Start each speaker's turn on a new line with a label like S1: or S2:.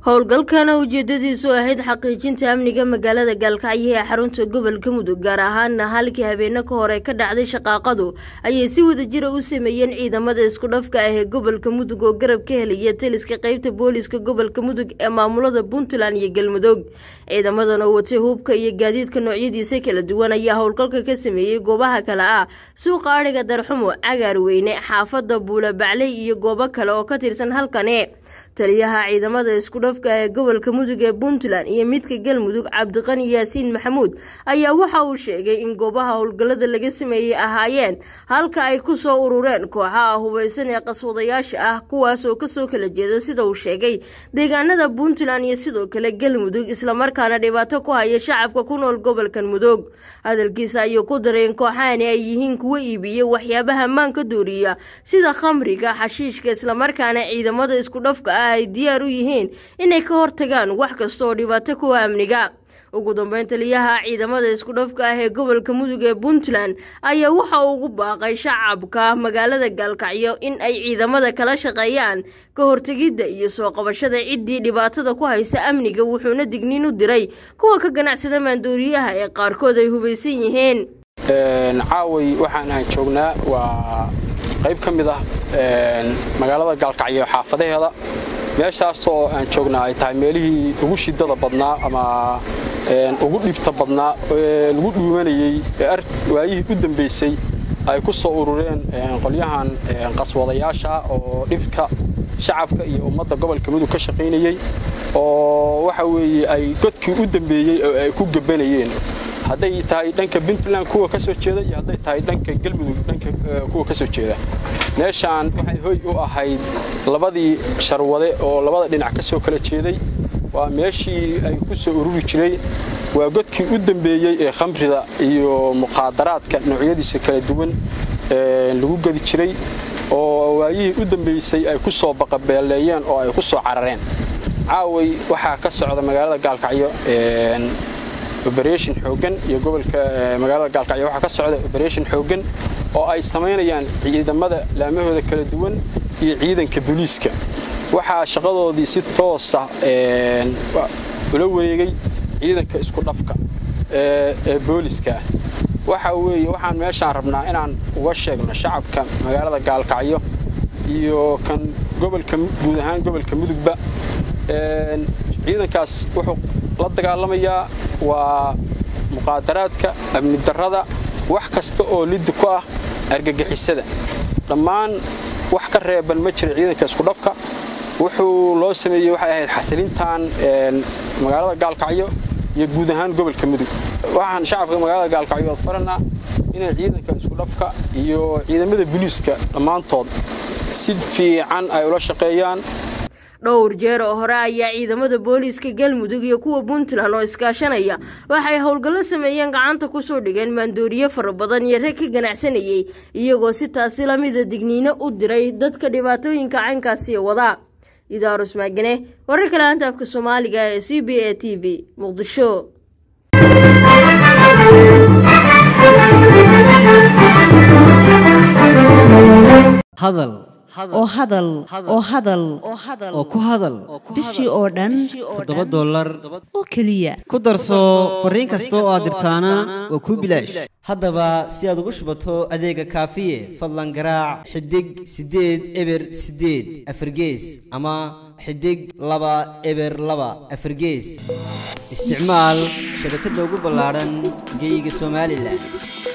S1: howlgalkana ujeedadiisu ahayd xaqiijinta amniga magaalada gaalkacyo ee xarunta gobolka mudug gaar ahaana halkii habeeno ka hore ka dhacday shaqaaqadu ayay si wadajira u sameeyeen ciidamada isku dhafka ah ee gobolka mudug oo garab ka helaya taliska qeybta booliska gobolka mudug ee maamulada puntland iyo galmudug ciidamadan oo watay hubka iyo gaadiidka noocyadiisa kala duwan ayaa howlgalka ka sameeyey goobaha kale ah suuqa adhiga darxumo cagaar weyne xaafada buula bacley iyo goobo kale oo ka tirsan halkani taliyaha ciidamada isku dhafka ee gobolka mudug ee puntland iyo midka galmudug cabdiqani yaasiin maxamuud ayaa waxa uu sheegay in goobaha howlgallada laga sameeyey ahaayeen halka ay ku soo urureen kooxaha hubeysan ee qaswadayaasha ah kuwaas oo kasoo kala jeeda sida uu sheegay deegaanada puntland iyo sidoo kale galmudug islamarkaana dhibaato ku haya shacabka ku nool gobolkan mudug hadalkiisa ayuu ku daray in kooxahani ay yihiin kuwo iibiya waxyaabaha maanka dooriya sida khamriga xashiishka islamarkaana ciidamada isku dhafka ah ay diyaar u yihiin inay ka hortagaan wax kasta oo dhibaato kuwa amniga ugu dambeyn taliyaha ciidamada isku dhafka ah ee gobolka mudug ee puntland ayaa waxa uu ugu baaqay shacabka magaalada gaalkacyo in ay ciidamada kala shaqeeyaan ka hortegidda iyo soo qabashada ciddii dhibaatada ku haysa amniga wuxuuna digniin u diray kuwa ka ganacsada maandooriyaha ee qaarkood ay hubaysan yihiin
S2: caaway waxaan aan joognaa waa qayb ka mid ah magaalada gaalkacyo xaafadaheeda meeshaasoo aan joognaa ay tahay meelihii ugu shidada badnaa ama ugu dhibta badnaa ee lagu dhuumanayey waayihii u dambaysay ay ku soo urureen qolyahan qaswadayaasha oo dhibka shacabka iyo ummadda gobolka mudug ka shaqaynayey oo waxa weeye ay godkii u dambeeyey oo ay ku gabanayeen hadday tahay dhanka puntland kuwa ka soo jeeda iyo hadday tahay dhanka galmudug dhanka kuwa ka soo jeeda meeshaan waxay hoy u ahayd labadii sharwade oo labada dhinac ka soo kala jeeday waa meeshii ay ku soo ururi jiray waa godkii u dambeeyey ee khamrida iyo muqaadaraadka noocyadiisa kala duwan lagu gedi jiray oo waayihii u dambaysay ay ku soo baqabeeleeyeen oo ay ku soo carareen caaway waxaa ka socda magaalada gaalkacyo oberation xooggan iyo gobolka magaalada gaalkacyo waxaa ka socda oberation xooggan oo ay samaynayaan ciidamada laamahooda kala duwan iyo ciidanka booliiska waxaa shaqadoodii si toosa ula wareegay ciidanka isku dhafka ee booliska ah waxa weeye waxaan meeshaan rabnaa inaan uga sheegno shacabka magaalada gaalkacyo iyo kan gobolka guud ahaan gobolka mudugba ciidankaas wuxuu la dagaalamayaa waa muqaadaraadka amni darrada wax kasta oo liddi ku ah argagixisada dhammaan wax ka reeban ma jira ciidanka isku dhafka wuxuu loo sameeyey waxay ahayd xasilintan magaalada gaalkacyo iyo guud ahaan gobolka mudug waxaan shacabka magaalada gaalkacyood faranaa inay ciidanka isku dhafka iyo ciidamada booliiska dhammaantood si fiican ay ula shaqeeyaan
S1: dhowr jeer oo hore ayaa ciidamada booliiska galmudug iyo kuwa puntland oo iskaashanaya waxay howlgallo sameeyeen gacanta kusoo dhigeen maandooriye fara badan iyo rag ka ganacsanayey iyagoo si taasi lamida digniino u diray dadka dhibaatooyinka caynkaasi wadaa idaarus maagane wararka laanta afka soomaaliga ee c b a t v muqdisho
S3: oo hadal oo hadal
S4: oo ku hadal
S3: bishii oo dhan
S4: toddoba dollar
S3: oo keliya
S4: ku darso fariin kasta oo aad dirtaana waa kuu bilaash haddaba si aad ugu shubato adeega kaafiye fadlan garaac xidig siddeed eber siddeed afargees ama xidig laba eber laba afargees isticmaal shabakadda ugu ballaadhan geeyiga somalilan